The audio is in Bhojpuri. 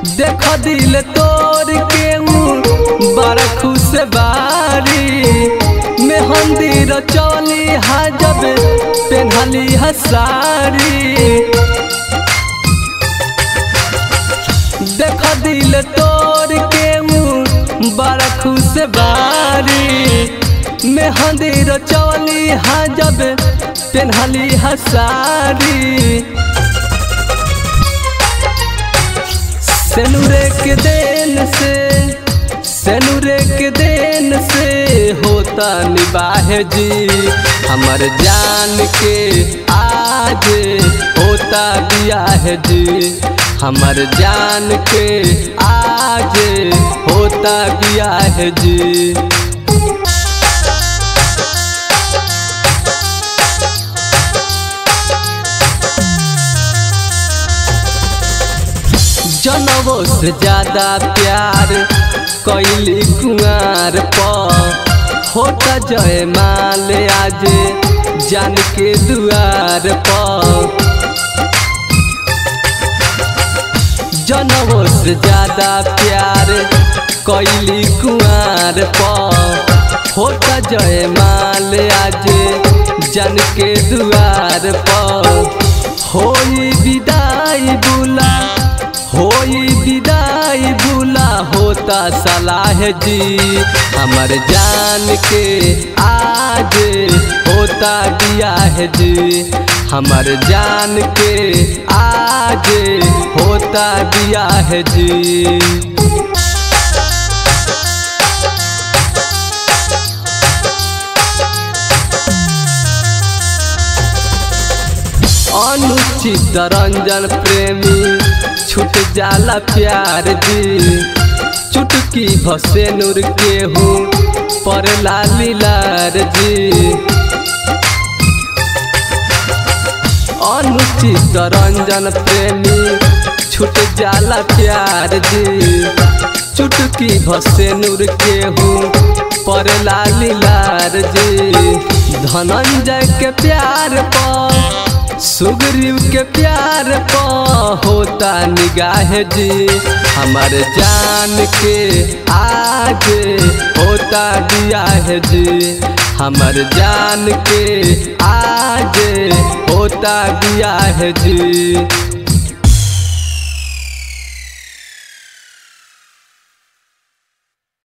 देख दिल तोड़ के ऊ बड़ा खुश बारी मेहंदी रचौली हा जब पेन्हली हसारी देख दिल तोड़ के ऊ बड़ा खुश बारी मेहंदी रचौली हा जब पेन्हली हसारी सेनुरे के देन से सेनुरे के देन से होता निबाह जी हमर जान के आज होता बियाह जी हमर जान के आज होता बियाह जी जनवो से ज्यादा प्यार कैली कुआर पर होता जय माल आज जान के दुआर पर जनवो से ज्यादा प्यार कैली कुआर पर होता जय माल आज जान के दुआर पर होई विदाई बुला होई विदाई बुला होता सलाह जी हमर जान के आज होता बियाह जी हमर जान के आज होता बियाह जी अनुचित रंजन प्रेमी छूट जाला प्यार जी चुटकी भसे नूर के हूँ पर लालीलार जी अनुचित रंजन प्रेमी छूट जाला प्यार जी चुटकी भसे नूर के हूँ पर लालीलार जी धनंजय के प्यार पर सुग्रीव के प्यार प होता निगाह जी हमर जान के आज होता बियाह जी हमर जान के आज होता बियाह जी